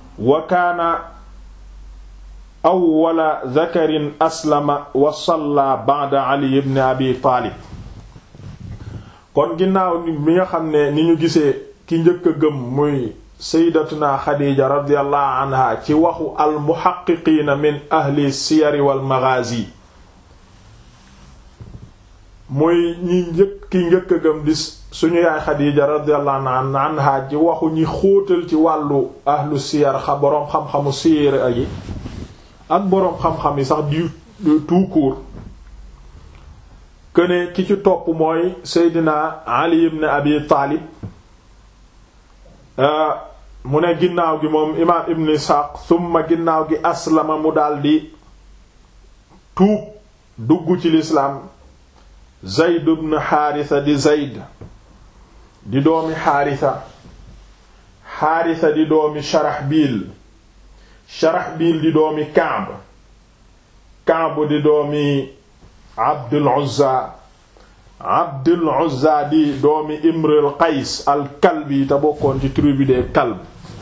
wa kaana awwala dhakarin aslama wa salla ba'da ali ibn abi taalib kon ginnaaw bi nga xam ne ni ñu gisee ki njëkk a gëm muy sayyidatuna xadiija radiyallahu anha ci waxu al muhaqqiqiina min ahli siyari wal maghazi muy ñi njëkk ki njëkk a gëm di suñu yaay xadiija radiyallahu anha ci waxu ñi xóotal ci wàllu ahlu siyar xa boroom xam-xamu siyar yi ak boroom xam-xam yi sax di tout court këne ki ci topp mooy seydina ali ibn abi taalib mu ne ginnaaw gi moom imaam ibn isxaaq summa ginnaaw gi aslama mu daldi tuub dugg ci lislaam zayd ibn xaarisa di zayd di doomi xaarisa xaarisa di doomi sharaxbiil sharaxbiil di doomi kaab kaab di doomi abdul uzza abdul uzza di doomi imrul qays al kalbi te bokkoon ci tribu des kalb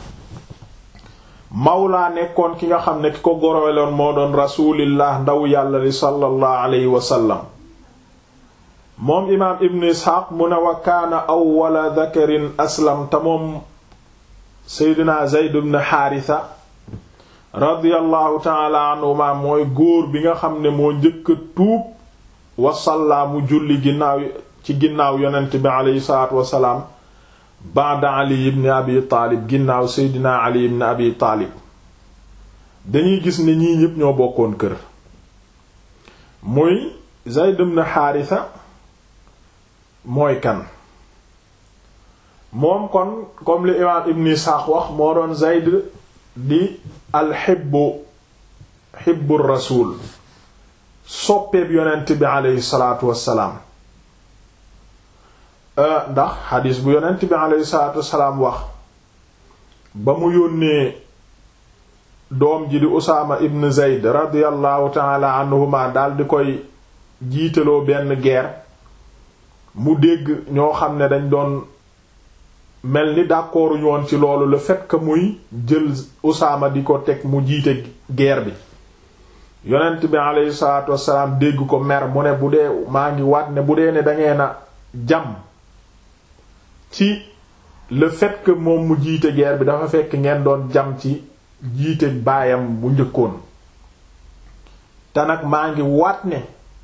mawlaa nekkoon ki nga xam ne ki ko goroweloon moo doon rasulillah ndaw yàlla li sallallahu alayhi wa sallam moom imaam ibn isxaaq mu ne wa kaana awwala dhakarin aslam te moom seydina zayd ibn xaarisa radiyallahu taala anhuma mooy góor bi nga xam ne moo njëkk a tuub wasallaa mu julli ginnaaw ci ginnaaw yonent bi aleyhi salaatu wasalaam ba'da ali ibn abi taalib ginnaaw seydina ali ibn abi taalib dañuy gis ne ñii ñépp ñoo bokkoon kër muy zayd ibn xaarisa mooy kan moom kon comme li imaam ibn isxaaq wax moo doon zayd di alxibbu xibbu rasul soppeeb yonent bi aleyhi salaatu wassalaam ndax xadiis bu yonent bi aleyhi salaatu wassalaam wax ba mu yónnee doom ji di usaama ibn zeyd radiallahu taala anhuma dal di koy jiitaloo benn guerre mu dégg ñoo xam ne dañ doon mel ni d'accorduñu woon ci loolu le fait que muy jël usaama di ko teg mu jiite guerre bi yonent bi aleyhi salaatu wassalaam dégg ko mer mu ne bu dee maa ngi waat ne bu dee ne dangeen a jam ci le fait que moom mu jiite guerre bi dafa fekk ngeen doon jam ci jiite baayam bu njëkkoon te nag maa ngi waat ne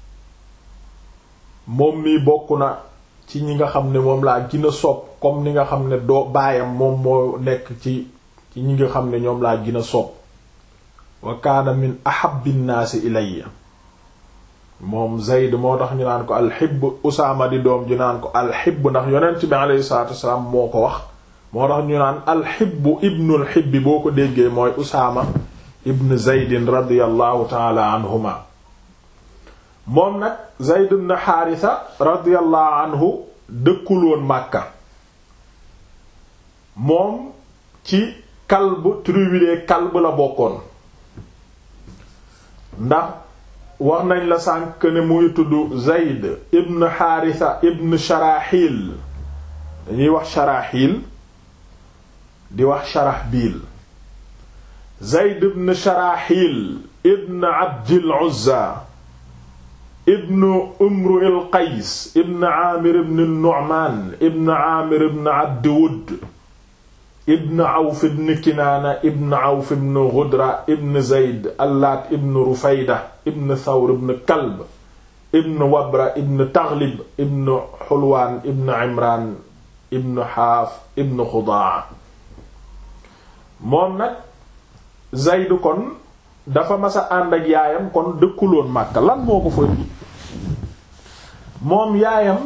moom mi bokk na ci ñi nga xam ne moom laa gën a sopp comme ni nga xam ne doo baayam moom moo nekk ci ci ñi nga xam ne ñoom laa gën a sopp wa kaana min ahabbi nnaasi ilayya moom Zayd moo tax ñu naan ko alxibb Usaama di doom ju naan ko alxibb ndax yonent bi alayhi salaatu wasalaam moo ko wax moo tax ñu naan alxibbu ibnul xibbi boo ko déggee mooy Usaama ibn Zaydin radiyallahu taala anhuma moom nag Zayd ibn Haarisa radiyallahu anhu dëkkul woon Makka moom ci kalb tribu des kalb la bokkoon ndax wax nañ la sànk ne muy tudd Zayd ibn Haarisa ibn Sharaxil dañuy wax Sharaxil di wax Sharaxbiil Zayd ibn Sharaxil ibn Abdil Uzza ibn Umru il Qays ibn Aamir ibn Nu'maan ibn Aamir ibn Abdi Wudd ibn Awf ibn Kinaana ibn Awf ibn Ghudra ibn Zayd Allaat ibn Rufayda ibn Thawr ibn Kalb ibn Wabra ibn Taghlib ibn Hulwaan ibn Imraan ibn Haaf ibn Xudaa moom nag Zayd kon dafa masa ànd ak yaayam kon dëkkuloon Makka lan moo ko fa moom yaayam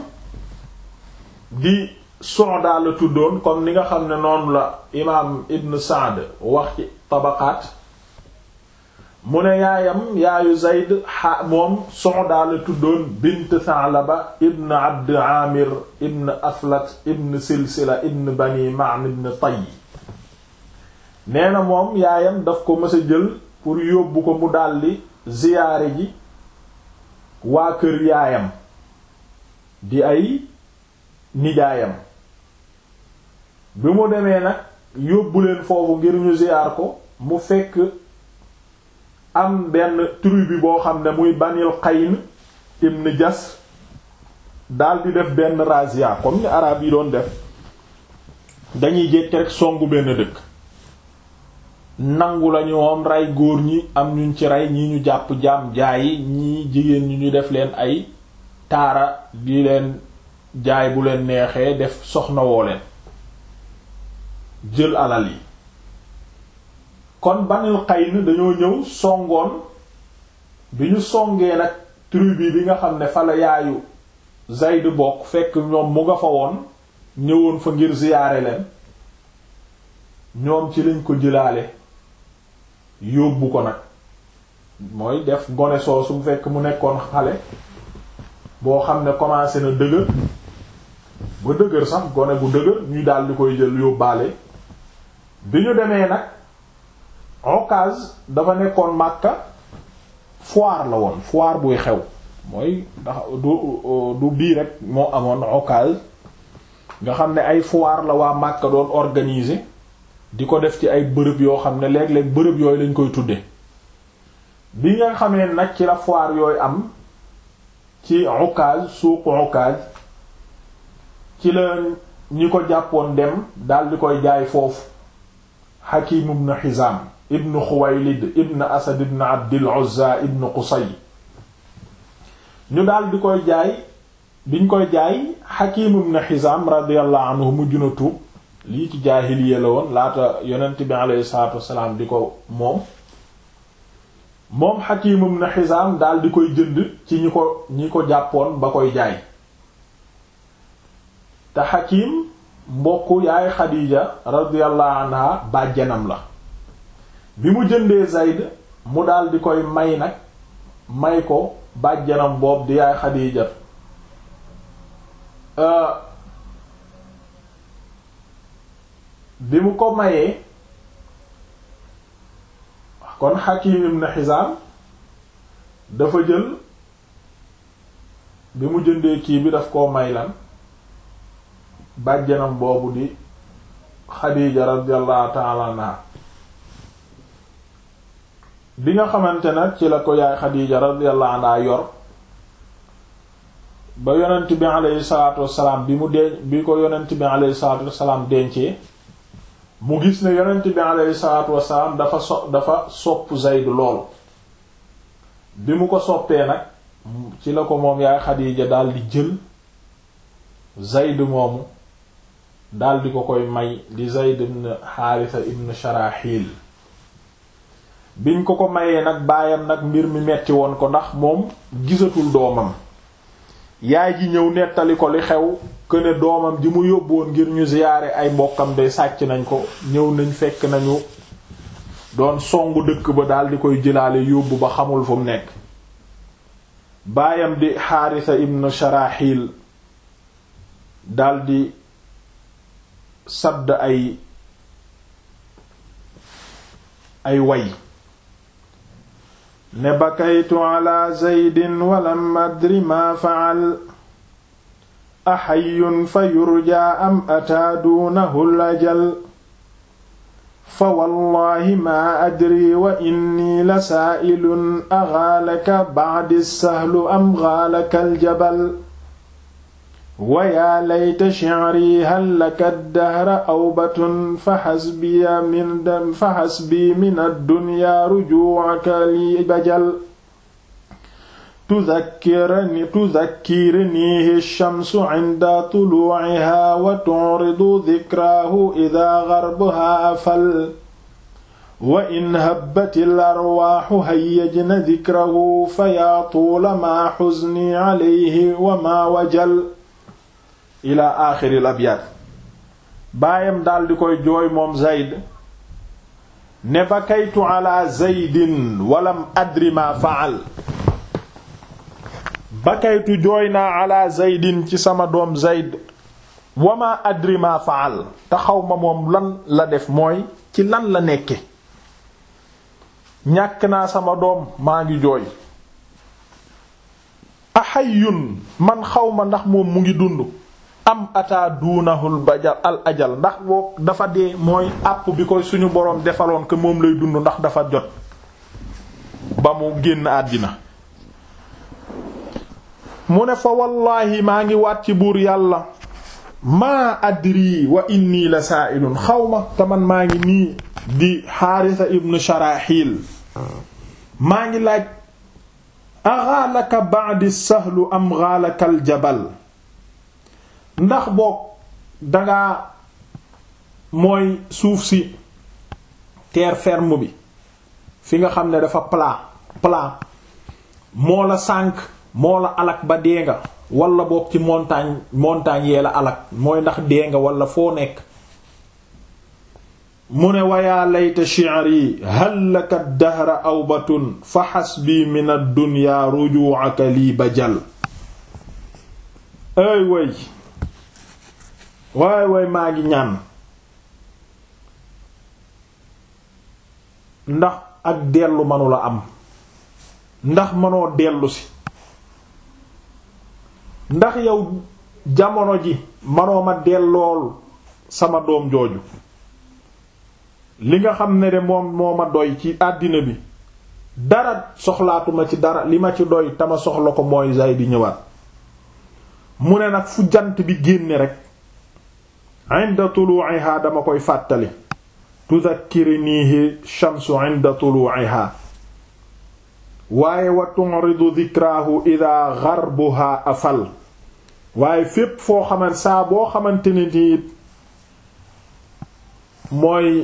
di Su'da la tuddoon comme ni nga xam ne noonu la imaam Ibn Sa'd wax ci tabaqaat mu ne yaayam yaayu Zayd xa moom Su'da la tuddoon bint Tha'laba ibn Abd Amir ibn Aflat ibn Silsila ibn Bani Ma'n ibn Tayy nee na moom yaayam daf ko mës a jël pour yóbbu ko mu daldi ziyaare ji waa kër yaayam di ay nijaayam bi mu demee nag yóbbu leen foofu ngir ñu ziyaar ko mu fekk am benn tribu boo xam ne muy Banil Qayn ibn Jas daal di def benn razzia comme ni arab yi doon def dañuy jékki rek songu benn dëkk nangu lañu moom rey góor ñi am ñuñ ci rey ñi ñu jàpp jaam jaayi ñi jigéen ñi ñu def leen ay taara di leen jaay bu leen neexee def soxna woo leen jël alal yi kon Banil Qayn dañoo ñëw songoon bi ñu songee nag tribu bi nga xam ne fa la yaayu Zayd bokk fekk ñoom mu nga fa woon ñëwoon fa ngir ziyaare leen ñoom ci lañ ko jëlaale yóbbu ko nag mooy def gone soosu mu fekk mu nekkoon xale boo xam ne commencé na dëgër ba dëgër sax gone bu dëgër ñu daal di koy jël yóbbaale bi ñu demee nag Okaz dafa nekkoon Makka foire la woon foire buy xew mooy ndax du du bii rek moo amoon Okaz nga xam ne ay foire la waa Makka doon organiser di ko def ci ay bërëb yoo xam ne léeg-léeg bërëb yooyu lañ koy tudde bi nga xamee nag ci la foire yooyu am ci Ukaz suuq Ukaz ci la ñi ko jàppoon dem dal di koy jaay foofu Hakim ibn Hizam ibn Khuwaylid ibn Asad ibn Abdil Uzza ibn Qusay ñu daal di koy jaay biñ koy jaay Hakim ibn Hizam radiyallahu anhu mujj na tuub lii ci jaahiliya la woon laata yonent bi alayhi salaatu wassalaam di ko moom moom Hakim ibn Hizam daal di koy jënd ci ñi ko ñi ko jàppoon ba koy jaay te Hakim mbokk yaay Xadiija radiyallahu anha bàjjanam la bi mu jëndee Zayd mu daal di koy may nag may ko bàjjanam boobu di yaay Xadiija bi mu ko mayee kon Hakim ibn Hizam dafa jël bi mu jëndee kii bi daf koo may lan bàjjanam boobu di Xadiija radiyallahu ta'ala anha bi nga xamante nag ci la ko yaay Xadiija radiyallahu anha yor ba yonent bi alayhi salaatu wassalaam bi mu denc bi ko yonent bi alayhi salaatu wassalaam dencee mu gis ne yonent bi alayhi salaatu wassalaam dafa so dafa sopp Zayd lool bi mu ko soppee nag ci la ko moom yaay Xadiija dal di jël Zayd moomu dal di ko koy may di Zayd ibn Haarisa ibn Sharaxil biñ ko ko mayee nag baayam nag mbir mi metti woon ko ndax moom gisatul doomam yaay ji ñëw nettali ko li xew këne doomam ji mu yóbboon ngir ñu ziyaare ay mbokkam de sàcc nañ ko ñëw nañ fekk nañu doon songu dëkk ba daal di koy jëlaale yóbbu ba xamul fu mu nekk baayam di Haarisa ibn Sharaxil daldi sadd ay ay way ne bakaytu ala zaydin walam adri ma faal axayyun fa yurja am ataa duunahu lajal fa wallahi ma adri wa inni la saailun agaalaka ba'di sahlu am gaalaka aljabal wa yaa layta shi'ri hal laka dahra awbatun fa hasbiya min fa hasbi min ad-dunya ruju'aka li bajal tuzakkirani tuzakkirnihi ash-shamsu 'inda tulu'iha wa tu'ridu dhikrahu idha gharbuha afal wa in habbatil arwaaxu hayyajna dhikrahu fa yaa tuula maa huzni 'alayhi wa maa wajal ila aaxiril abyaat baayam daldi koy jooy moom Zayd ne bakaytu ala Zaydin walam adri ma faal bakaytu jooy naa ala Zaydin ci sama doom Zayd wama adri ma faal te xaw ma moom lan la def mooy ci lan la nekke ñàkk naa sama doom maa ngi jooy ahayyun man xaw ma ndax moom mu ngi dund am ata duunahul bajal al ajal ndax boo dafa dee mooy àpp bi koy suñu boroom defaloon que moom lay dund ndax dafa jot ba mu génn àddina mu ne fa wallaahi maa ngi waat ci buur yàlla maa adri wa inni la saailun xawma te man maa ngi nii di xaarisa ibnu sharaxil maa ngi laaj axaalaka ba'di sahlu am xaalaka al jabal ndax boog dangaa mooy suuf si terre ferme bi fi nga xam ne dafa plat plat moo la sànk moo la alak ba dee nga wala boog ci montagne montagne yee la alak mooy ndax dee nga wala foo nekk mu ne wayaa layta shi'ri hal laka dahra awbatun fa hasbi min ad-dunya ruju'aka lii bajal ay way waay waay maa ngi ñaan ndax ak dellu manula am ndax mënoo dellu si ndax yow jamono ji manoo ma dellool sama doom jooju li nga xam ne de moom moo ma doy ci àddina bi dara soxlaatuma ci dara li ma ci doy tama soxla ko mooy Zayd di ñëwaat mu ne nag fu jant bi génne rek inda tulu'iha dama koy fàttali tudhakkirinihi shamsu inda tulu'iha waaye wa tu'ridu dhikrahu idha gharbuha afal waaye fépp foo xamante saa boo xamante ne nii mooy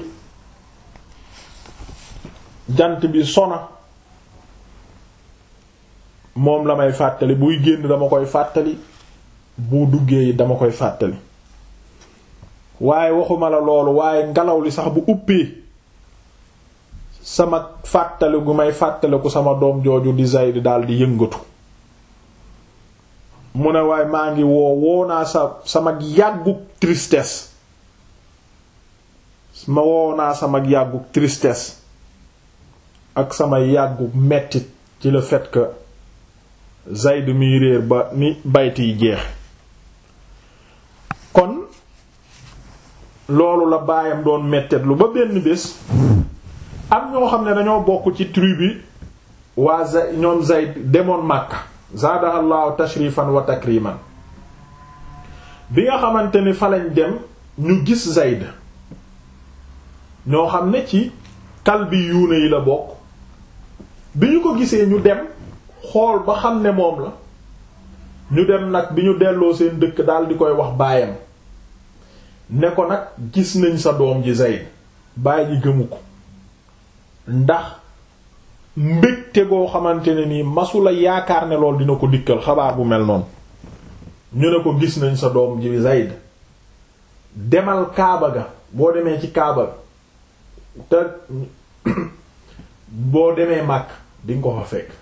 jant bi sona moom la may fàttali buy génn dama koy fàttali bu duggee dama koy fàttali waaye waxuma la loolu waaye ngelaw li sax bu uppee sama fàttali gu may fàttaliku sama doom jooju di Zayd daal di yëngatu mu ne waaye maa ngi woo woo naa sa sama yàggug tristesse ma woo naa sama yàggug tristesse ak sama yàggug mettit ci le fait que Zayd miy réer ba ni bayt yi jeex kon loolu la baayam doon mettet lu ba benn bés am ñoo xam ne dañoo bokk ci tribu waa Zayd ñoom Zayd demoon Makka zaadaha llahu tashrifan wa takriman bi nga xamante ni fa lañ dem ñu gis Zayd ñoo xam ne ci kalbi yuune yi la bokk bi ñu ko gisee ñu dem xool ba xam ne moom la ñu dem nag bi ñu delloo seen dëkk daal di koy wax baayam ne ko nag gis nañ sa doom ji Zayd baay ji gëmu ko ndax mbégte goo xamante ne nii masula yaakaar ne lool dina ko dikkal xabaar bu mel noonu ñu ne ko gis nañ sa doom ji Zayd demal Kaaba ga boo demee ci Kaaba te boo demee màkk dinga ko fa fekk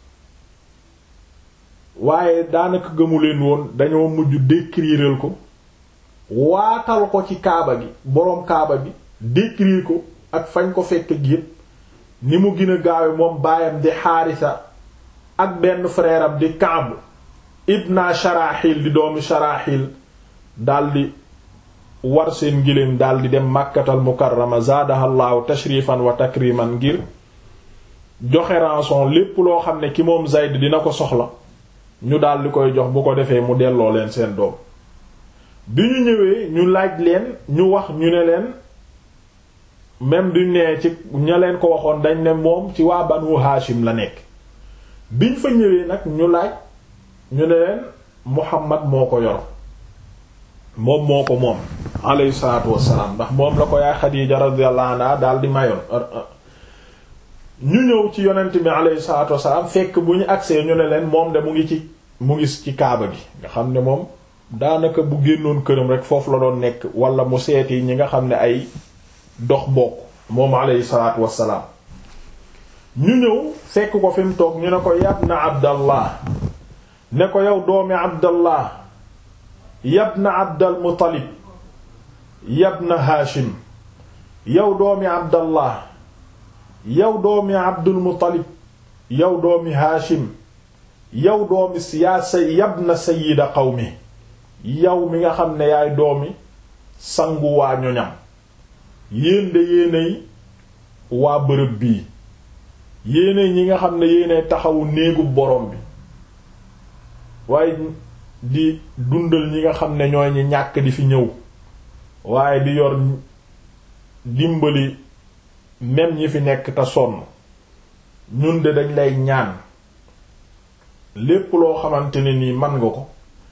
waaye daanaka gëmu leen woon dañoo mujj décriral ko waatal ko ci kaaba gi boroom kaaba gi décrire ko ak fañ ko fekk gi yépp ni mu gën a gaawe moom baayam di xaarisa ak benn frère am di Kaab ibna Sharaxil di doomi Sharaxil daldi war seen giléem daldi dem Makkatal Mukarrama zaadahallahu tashrifan wa takriman ngir joxe rançon lépp loo xam ne ki moom Zayd dina ko soxla ñu daldi koy jox bu ko defee mu delloo leen seen doom bi ñu ñëwee ñu laaj leen ñu wax ñu ne leen même duñ nee ci ña leen ko waxoon dañ ne moom ci waa Banu Hashim la nekk biñ fa ñëwee nag ñu laaj ñu ne leen Muhammad moo ko yor moom moo ko moom alayhi salaatu wassalaam ndax moom la ko yaay Xadiija radiyallahu anha daal di mayoon ñu ñëw ci yonent bi alayhi salaatu wassalaam fekk bu ñu agsee ñu ne leen moom de mu ngi ci mu ngi ci kaaba gi nga xam ne moom daanaka bu génnoon këram rek foofu la doon nekk wala mu seeti ñi nga xam ne ay dox bokk moom alayhi salaatu wassalaam ñu ñëw fekk ko fi mu toog ñu ne ko yabna abdallah ne ko yow doomi abdallah yabna abdal muttalib yabna haashim yow doomi abdallah yow doomi abdul muttalib yow doomi haashim yow doomi yaa sa yabna sayyida qawmi yow mi nga xam ne yaay doomi sangu waa ñoñam yéen de yéenay waa bërëb bii yéenay ñi nga xam ne yéenay taxawu néegu borom bi waaye di dundal ñi nga xam ne ñooy ñi ñàkk di fi ñëw waaye di yor dimbali même ñi fi nekk te sonn ñun de dañ lay ñaan lépp loo xamante ne nii man nga ko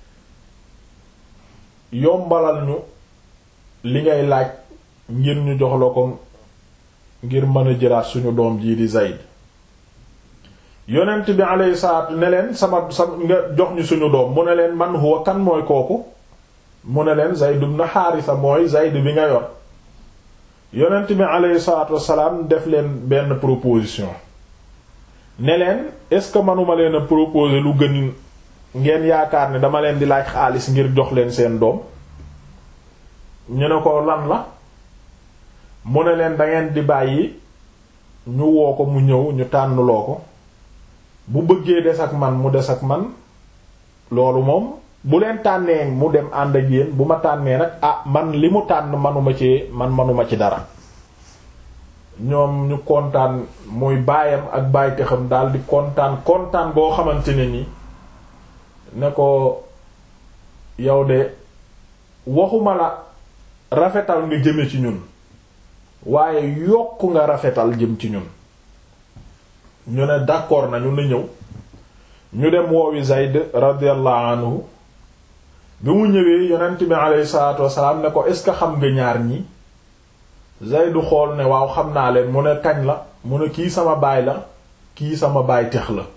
yombalal ñu li ngay laaj ngir ñu jox la ko ngir mën a jëlaat suñu doom jii di Zayd yonent bi alayhi salaatu ne leen sama sa nga jox ñu suñu doom mu ne leen man huwa kan mooy kooku mu ne leen Zayd ibn Haarisa mooy Zayd bi nga yor yonent bi alayhi salaatu wassalaam def leen benn proposition ne leen est-ce que manuma leen a proposer lu gën ngeen yaakaar ne dama leen di laaj xaalis ngir jox leen seen doom ñu ne ko lan la mu ne leen dangeen di bàyyi ñu woo ko mu ñëw ñu tànnloo ko bu bëggee des ak man mu des ak man loolu moom bu leen tànnee mu dem ànd ak yéen bu ma tànnee nag ah man li mu tànn manuma ci man manuma ci dara ñoom ñu kontaan muy baayam ak baay xam daal di kontaan kontaan boo xamante ne ni ne ko yow de waxuma la rafetal nga jëme ci ñun waaye yokk nga rafetal jëm ci ñun ñu ne d'accord nañu na ñëw ñu dem woowi Zayd radiyallahu anhu bi mu ñëwee yonent bi alayhi salaatu wassalaam ne ko est-ce que xam nga ñaar ñi Zayd xool ne waaw xam naa leen mu ne kañ la mu ne kii sama baay la kii sama baay tex la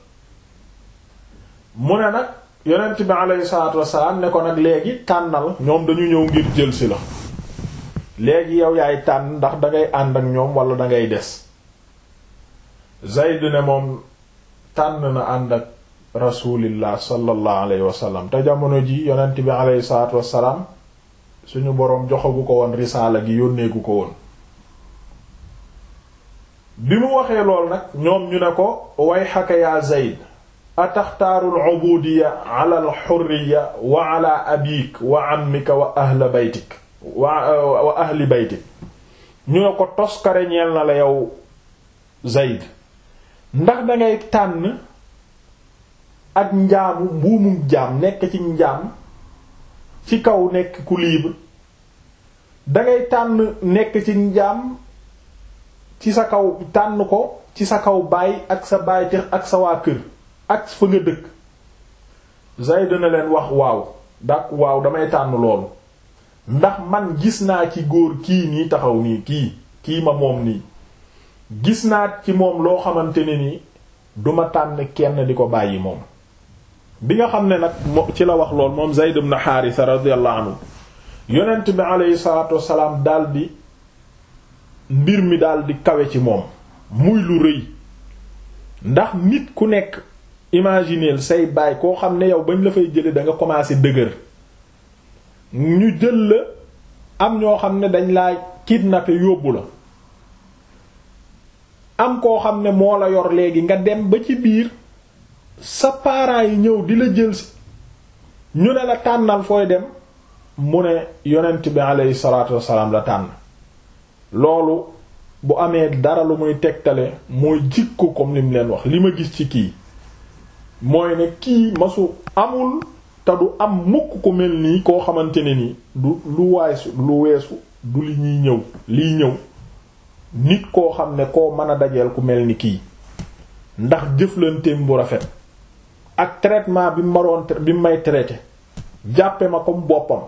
mu ne nag yonent bi alayhi salaatu wassalaam ne ko nag léegi tànnal ñoom dañu ñëw ngir jël si la léegi yow yaay tànn ndax dangay ànd ak ñoom wala dangay des Zayd ne moom tànn na ànd ak rasulillah sallallahu alayhi wa sallam te jamono ji yonent bi alayhi salaatu wassalaam suñu boroom joxagu ko woon risaala gi yónneegu ko woon bi mu waxee lool nag ñoom ñu ne ko way xaka yaa Zayd ataxtaaru al-ubudiyya ala al-hurriyya wa ala abik wa ammika wa ahli baytik wa wa ahli baytik ñu ne ko toskare ñeel na la yow Zayd ndax dangay tànn ak njaamu mbuumum jaam nekk ci njaam ci kaw nekk ku libre dangay tànn nekk ci njaam ci sa kaw tànn ko ci sa kaw baay ak sa baay ak sa waa kër ak fa nga dëkk Zayd na leen wax waaw dak waaw damay tànn loolu ndax man gis naa ci góor kii nii taxaw nii kii kii ma moom nii gis naa ci moom loo xamante ne nii duma tànn kenn di ko bàyyi moom bi nga xam ne nag ci la wax lool moom Zayd ibn Haarisa radiyallahu anhu yonent bi aleyhi salaatu wassalaam daldi mbir mi daldi kawe ci moom muy lu rëy ndax nit ku nekk imagineel say baay koo xam ne yow bañ la fay jële da nga commencé dëgër ñu jël la am ñoo xam ne dañ laa kidnappé yóbbu la am koo xam ne moo la yor léegi nga dem ba ci biir sa parents yi ñëw di la jël si ñu ne la tànnal fooy dem mu ne yonent bi aleyhi salaatu wassalaam la tànn loolu bu amee dara lu muy tegtale mooy jikko comme li mu leen wax li ma gis ci kii mooy ne kii masu amul te du am mukk ko mel nii koo xamante ne nii du lu waasu lu weesu du li ñuy ñëw liy ñëw nit koo xam ne koo mën a dajeel ku mel ni kii ndax jëflanteem bu rafet ak traitement bi ma doon bi may traité jàppe ma comme boppam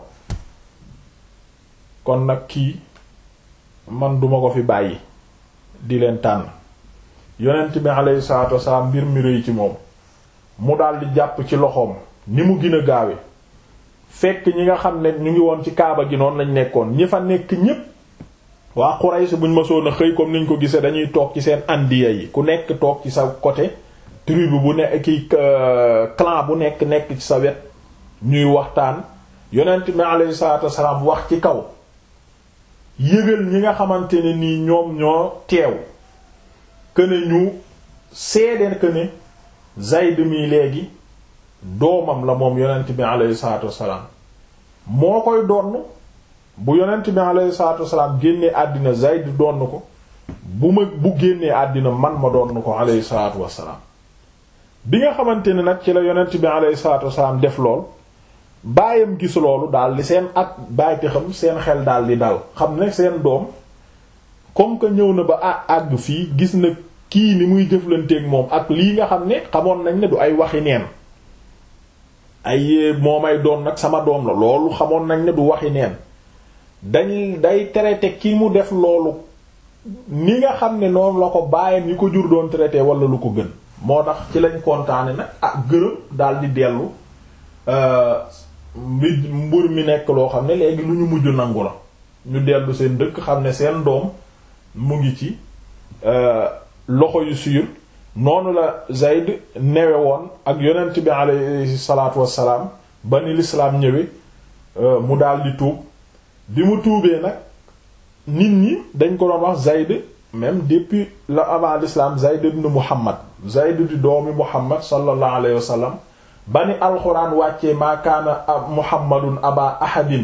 kon nag kii man duma ko fi bàyyi di leen tànn yonent bi alayhi salaatu wasalaam mbir mi rëy ci moom mu daldi jàpp ci loxoom ni mu gën a gaawe fekk ñi nga xam ne ñu ngi woon ci kaaba gi noonu lañ nekkoon ñi fa nekk ñépp waa Quraysh buñ mësoon a xëy comme niñ ko gisee dañuy toog ci seen andiya yi ku nekk toog ci sa côté tribu bu nekk ki clan bu nekk nekk ci sa wet ñuy waxtaan yonent bi alayhi salaatu wasalaam wax ci kaw yëgal ñi nga xamante ne nii ñoom ñoo teew këne ñu seede këne Zayd mi léegi doomam la moom yonent bi alayhi salaatu wasalaam moo koy donn bu yonent bi alayhi salaatu wasalaam génnee àddina Zayd donn ko bu ma bu génnee àddina man ma donn ko alayhi salaatu wasalaam bi nga xamante ne nag ci la yonent bi alayhi salaatu wasalaam def lool baayam gis loolu daal di seen ak bàyyite xam seen xel daal di dal xam ne seen doom comme que ñëw na ba àgg fii gis na kii ni muy jëflanteeg moom ak lii nga xam ne xamoon nañ ne du ay waxi neen ay moo may doon nag sama doom la loolu xamoon nañ ne du waxi neen dañ day traité ki mu def loolu ni nga xam ne noonu la ko baayam yi ko jur doon traité wala lu ko gën moo tax ci lañ kontaane nag ah gërëm daal di dellu mbi mbur mi nekk loo xam ne léegi lu ñu mujj nangu la ñu dellu seen dëkk xam ne seen doom mu ngi ci loxo yu suyul noonu la Zayd newe woon ak yonent bi alayhi salaatu wassalaam ba ni lislaam ñëwee mu daal di tuub bi mu tuubee nag nit ñi dañ ko doon wax Zayd même depuis la avant l'islam Zayd ibn Muhammad Zayd di doomi Muhammad sallallahu alayhi wa sallam ba ni alxuraan wàccee maa kaana Muhammadun aba ahadin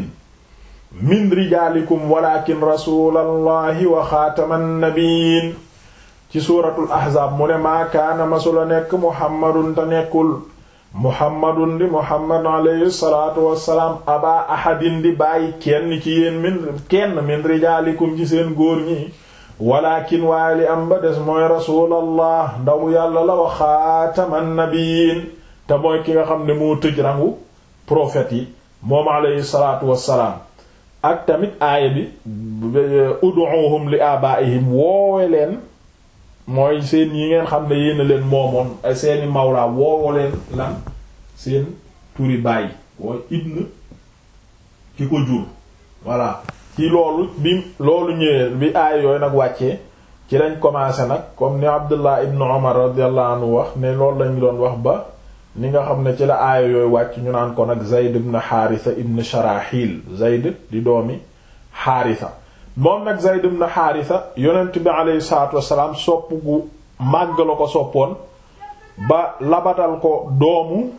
min rijaalikum walakin rasulallahi wa xaataman nabiyyin ci suuratul ahzaab mu ne maa kaana masula nekk Muhammadun te nekkul Muhammadun di Muhammad alayhi salaatu wassalaam aba ahadin di bàyyi kenn ci yéen min kenn min rijaalikum ci seen góor ñi walakin waaye li am ba des mooy rasulallah ndaw yàlla la wa xaataman nabiyyin te mooy ki nga xam ne moo tëj rangu prophètes yi moom alayhi salaatu wassalaam ak tamit aaya bi ud'uhum li abaihim woowe leen mooy seen yi ngeen xam ne yéena leen moomoon seeni mawlaa woowe leen lan seen turi bàyyi wooy ibn ki ko jur voilà ci loolu bi loolu ñëwee bi aaya yooyu nag wàccee ci lañ commencé nag comme ni Abdullah ibn Umar radiyallahu anhu wax ne loolu lañu doon wax ba ni nga xam ne ci la aaya yooyu wàcc ñu naan ko nag Zayd ibn Haritha ibn Sharahil Zayd di doomi Haritha moom nag Zayd ibn Haritha yonent bi aleyhi salaatu wassalaam sopp gu màgg la ko soppoon ba labatal ko doomu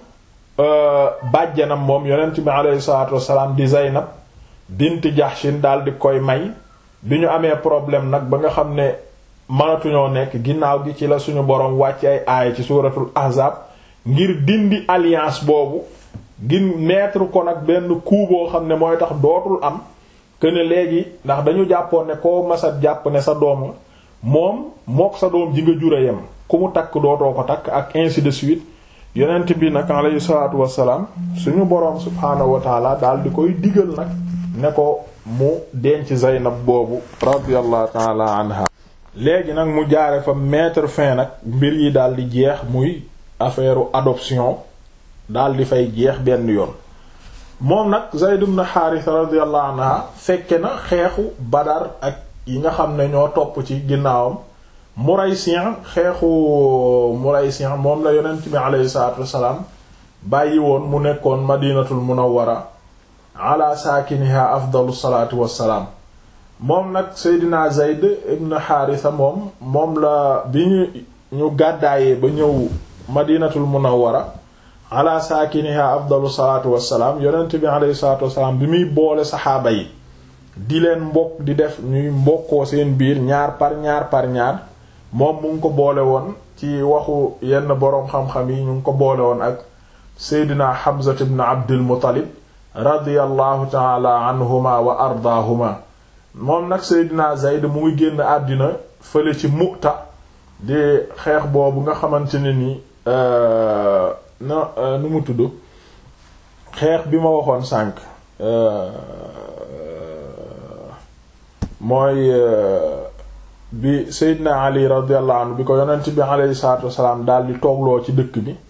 bàjjanam moom yonent bi aleyhi salaatu wassalaam di Zaynab bint Jahshin daal di koy may bi ñu amee problème nag ba nga xam ne mënatuñoo nekk ginnaaw gi ci la suñu boroom wàcc ay aaya ci suuratul Ahzab ngir dindi alliance boobu gin mettre ko nag benn coup boo xam ne mooy tax dootul am que ne léegi ndax dañu jàppoon ne koo masat jàpp ne sa doom moom mook sa doom ji nga jura yem ku mu takk dootoo ko takk ak ainsi de suite yonent bi nag alayhi salaatu wassalaam suñu boroom subhaanahu wa taala daal di koy digal nag ne ko mu denc Zaynab boobu radiyallahu taala anha léegi nag mu jaare fa mettre fin nag mbir yi daal di jeex muy affaire adoption daal di fay jeex benn yoon moom nag Zayd ibn Haarisa radiyallahu anha fekke na xeexu Badar ak yi nga xam ne ñoo topp ci ginnaawam Muraysi' xeexu Muraysi' moom la yonent bi alayhi salaatu wassalaam bàyyi woon mu nekkoon Madinatul Munawwara ala saakiniha afdalu salaatu wassalaam moom nag Seydina Zayd ibn Haarisa moom moom la bi ñu ñu gàddaayee ba ñëw Madinatul Munawwara ala saakiniha afdalu salaatu wassalaam yonent bi alayhi salaatu wassalaam bi muy boole saxaaba yi di leen mbokk di def ñuy mbokkoo seen biir ñaar par ñaar par ñaar moom mu ngi ko boole woon ci waxu yenn boroom xam-xam yi ñu ngi ko boole woon ak Seydina Hamza ibn Abdul Muttalib radiyallahu taala anhuma wa ardaahuma moom nag Seydina Zayd mu ngi génn àddina fële ci Mu'ta di xeex boobu nga xamante ne ni na nu mu tudd xeex bi ma waxoon sànq mooy bi Seydina Ali radiyallahu anhu bi ko yonent bi alayhi salaatu wassalaam daal di toogloo ci dëkk bi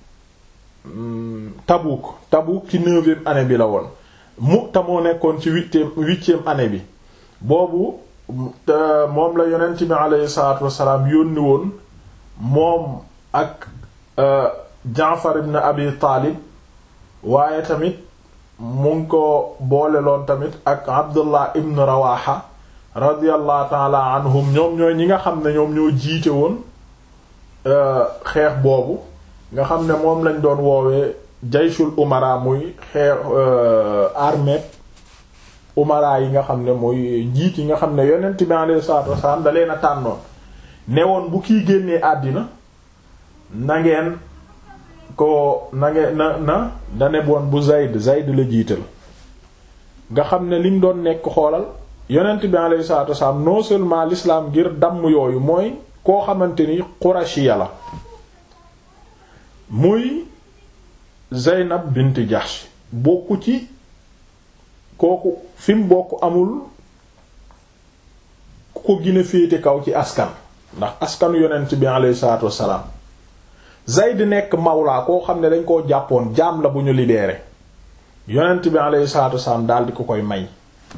Tabuk Tabuk ci neuvième année bi la woon Mu'ta moo nekkoon ci huitième huitième année bi boobu moom la yonent bi alayhi salaatu wassalaam yónni woon moom ak Jaafar ibn Abi Taalib waaye tamit mu ngi ko boole loon tamit ak Abdullah ibn Rawaha radiyallahu taala anhum ñoom ñooy ñi nga xam ne ñoom ñoo jiite woon xeex boobu nga xam ne moom lañ doon woowee jayshul umara muy xeer armée umara yi nga xam ne muy njiit yi nga xam ne yonent bi alayhi salaatu wasalaam da leen a tànnoon ne woon bu kii génnee àddina na ngeen ko na ngeen na na dane woon bu Zayd Zayd la jiital nga xam ne lim doon nekk xoolal yonent bi alayhi salaatu wasalaam non seulement l'islam ngir damm yooyu mooy koo xamante ni Qurashiya la muy Zeynab bint Jahsh bokku ci kooku fi mu bokk amul ku ko gën a féete kaw ci askan ndax askanu yonent bi alayhi salaatu wassalaam Zayd nekk mawlaa koo xam ne dañ koo jàppoon jaam la bu ñu libéré yonent bi alayhi salaatu wassalaam daal di ko koy may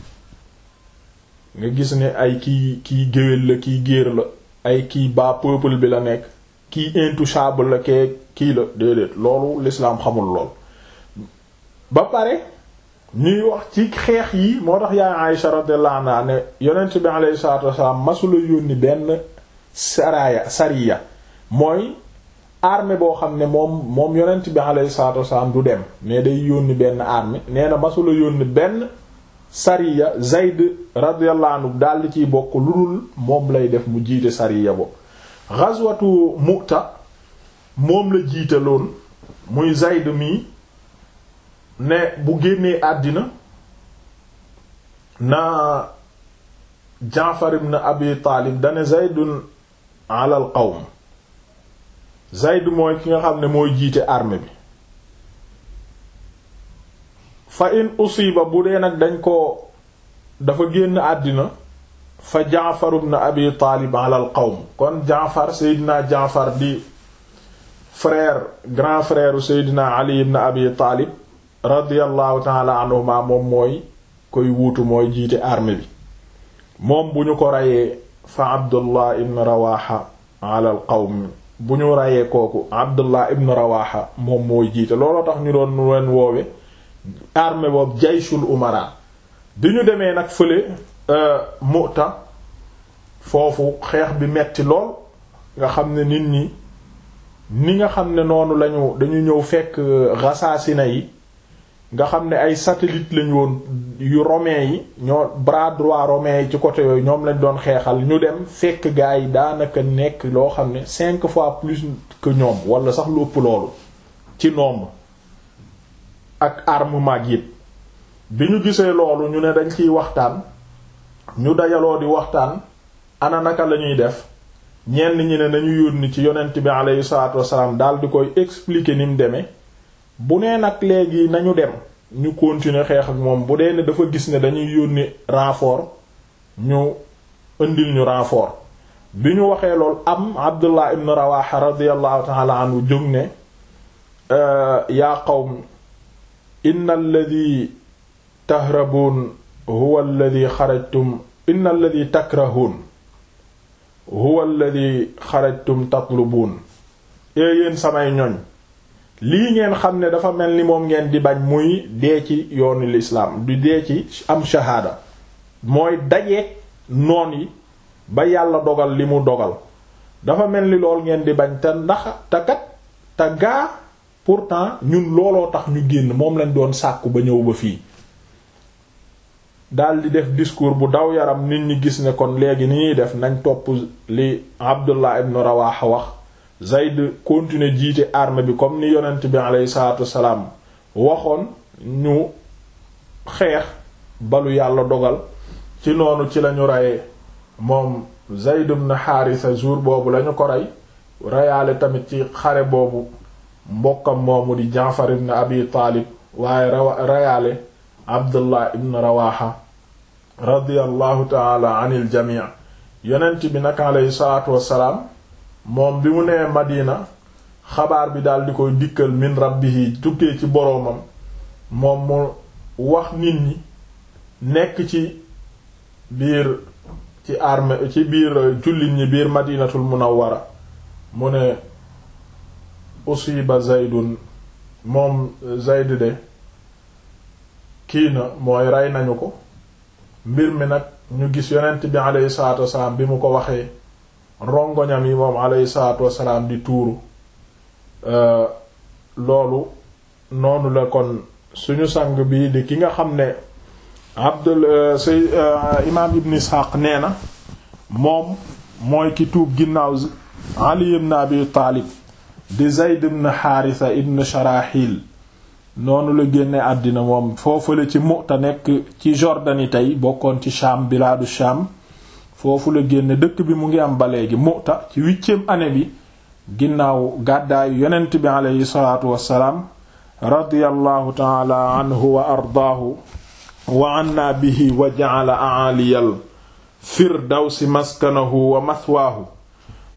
nga gis ne ay kii kii géwél la kii géer la ay kii bas peuple bi la nekk kii intouchable la kee kii la déedéet loolu l'islam xamul lool ba pare ñuy wax ci xeex yi moo tax yaay Aïsha radiyallahu anha ne yonent bi alayhi salaatu wasallam masula yónni benn saraya sariya mooy armée boo xam ne moom moom yonent bi alayhi salaatu wasallam du dem mais day yónni benn armée nee na masula yónni benn sariya Zayd radiyallahu anhu daal di ciy bokk lu dul moom lay def mu jiite sariya bo ghazwatu Mu'ta moom la jiitaloon muy Zayd mi ne bu génnee àddina na Jaafar ibn Abi Taalib dane Zaydun ala al qawm Zayd mooy ki nga xam ne mooy jiite armée bi fa in usiba bu dee nag dañ ko dafa génn àddina fa Jaafar ibn Abi Taalib ala al qawm kon Jaafar Seydina Jaafar di frère grand frère Seydina Ali ibn Abi Taalib radiyallahu taala anhuma moom mooy koy wuutu mooy jiite armée bi moom bu ñu ko reyee fa Abdullah ibn Rawaha ala al qawm bu ñu reyee kooku Abdullah ibn Rawaha moom mooy jiite looloo tax ñu doon leen woowe armée boobu jayshul umara bi ñu demee nag fële Mu'ta foofu xeex bi metti lool nga xam ne nit ñi ni nga xam ne noonu lañu dañu ñëw fekk Ghassaasina yi nga xam ne ay satellite lañu woon yu romain yi ñoo bras droit romain yi ci côté yooyu ñoom lañ doon xeexal ñu dem fekk gaa yi daanaka nekk loo xam ne cinq fois plus que ñoom wala sax lu ëpp loolu ci nombre ak armement yi bi ñu gisee loolu ñu ne dañ ciy waxtaan ñu dajaloo di waxtaan ana naka la ñuy def ñenn ñi ne nañu yónni ci yonent bi aleyhi salaatu wasalaam daal di koy expliquer ni mu demee bu nee nag léegi nañu dem ñu continuer xeex ak moom bu dee ne dafa gis ne dañuy yónni renfort ñu indil ñu renfort bi ñu waxee lool am Abdullah ibn Rawaha radiyallahu ta'ala anhu jóg ne yaa qawm inna alladhi tahrabuun huwa alladhi xarajtum inna alladhi takrahuun huwa alladhi xarajtum tatlubuun ee yéen samay ñoñ lii ngeen xam ne dafa mel ni moom ngeen di bañ muy dee ci yoonu lislaam du dee ci am shahaada mooy dajeek noon yi ba yàlla dogal li mu dogal dafa mel ni lool ngeen di bañ te ndax te kat te gaa pourtant ñun looloo tax ñu génn moom lañ doon sàkku ba ñëw ba fii daldi def discours bu daw yaram nit ñi gis ne kon léegi ni ñuy def nañ topp li Abdullah ibn Rawaha wax Zayd continuer jiite armée bi comme ni yonent bi aleyhi salaatu wassalaam waxoon ñu xeex balu yàlla dogal ci noonu ci lañu reyee moom Zayd ibn Haarisa jour boobu lañu ko rey reyaale tamit ci xare boobu mbokkam moomu di Jaafar ibn Abi Taalib waaye reyaale Abdullah ibn Rawaha radiyallahu taala anil jamii yonent bi nag aleyhi salaatu wassalaam moom bi mu nee Madina xabaar bi daal di koy dikkal min rabbihi tukkee ci boroomam moom mu wax nit ñi nekk ci biir ci armée ci biir jullit ñi biir Madinatul Munawwara mu ne usiba Zaydun moom Zayd de kii na mooy rey nañu ko mbir mi nag ñu gis yonent bi aleyhi salaatu wassalaam bi mu ko waxee rongoñam yi moom alayhi salaatu wassalaam di tuuru loolu noonu la kon suñu sang bii di ki nga xam ne abdul say imaam ibn isxaaq nee na moom mooy ki tuub ginnaaw ali ibn abi taalib di zayd ibn xaarisa ibn sharaxil noonu la génne àddina moom foofu la ci Mu'ta nekk ci Jordanie tey bokkoon ci Sham bilaadu Sham foofu la génne dëkk bi mu ngi am ba léegi Mu'ta ci huitième année bi ginnaaw gàddaayu yonent bi aleyhi salaatu wassalaam radiyallahu taala anhu wa ardaahu wa anna bihi wa ja'ala a'aliyal firdawsi maskanahu wa mathwaahu